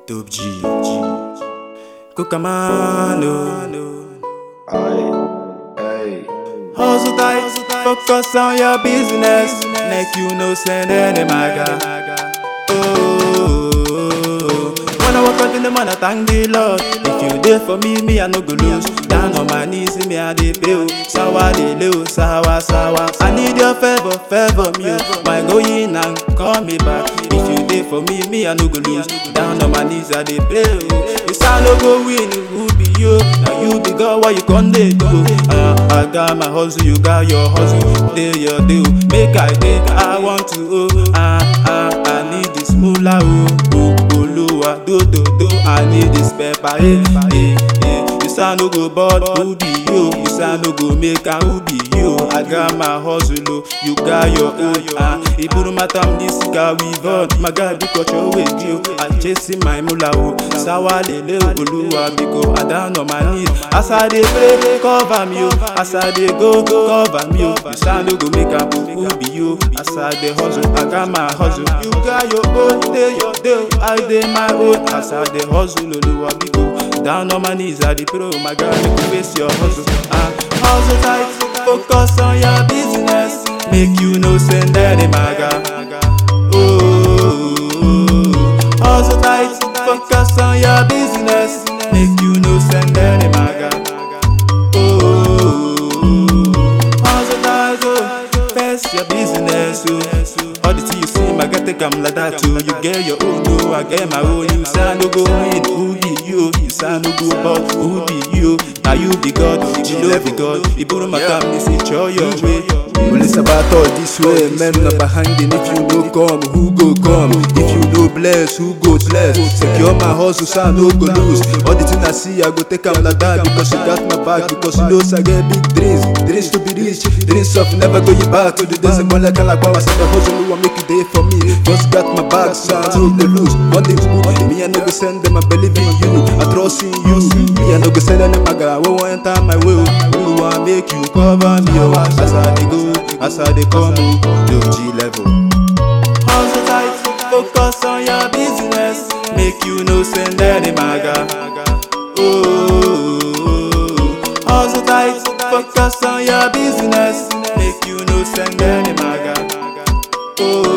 Dope G. Kukamano. Aye, hey, Hustle tight, focus on your business. Make you no send any maga. Oh, when I walk out in the morning, I thank the Lord. If you there for me, me I no go lose. Down on my knees, me I dey pay. oh. Sawa lele, oh, sawa sawa. I need your favor, favor me. oh. My going and call me back. If you there for me, me I no go lose. Down on my knees, I dey pray. oh. You sound no go win, who be you? Now you be God, why you come dey do? Uh, I got my hustle, you got your hustle. Day your day, oh. make I day. I want to oh, ah ah, I need this moolah oh, oh, Oluwa do do do. I need this pepper, eh, eh, eh. You sound no go bored, who be you? You sound no go make am, who be you? I got my hustle, oh, you got your own. Ah, iburu matam this guy we on. My guy because you with you. I chasing my moolah oh, sawa lele oh, Oluwa because I down on my knees. As I dey pray, cover me oh. As I dey go, cover me oh. You sound no go make am, who be you? As I dey hustle, I got my hustle. You got your own, day your day, I dey my own. As I dey hustle, Oluwa because down on my knees, I dey pray, oh my God, make you face your hustle. Ah, hustle tight, focus on your business. Make you no send any maga. Oh, hustle tight, focus on your business. Make you no send any maga. Oh, hustle tight, oh, face your business. Oh, all the things you see, my girl, take 'em like that too. You get your own, no, I get my own. You sound no go win, who be you? You sound no go but who be you? Now you be God, you know be God. You put my time, this is your way. Police about all this way, men not behind it. If you no come, who go come? If you no bless, who go bless? Secure my hustle, so I no go lose. All the thing I see, I go take 'em like that because you got my back. Because you know I get big dreams, dreams to be rich, dreams of never going back to the days of like like I said, the hustle will make it day for me. Just got my back, so I no go lose. One day, me I no go send them, I believe in you, I trust in you. Me I no go send them, I got what want enter my way. Who want make you cover me? Oh, as I dey go, as I dey come, oh, low G level. Hustle tight, focus on your business. Make you no send any maga. Oh, hustle tight, focus on your business. Make you no send any maga. Oh.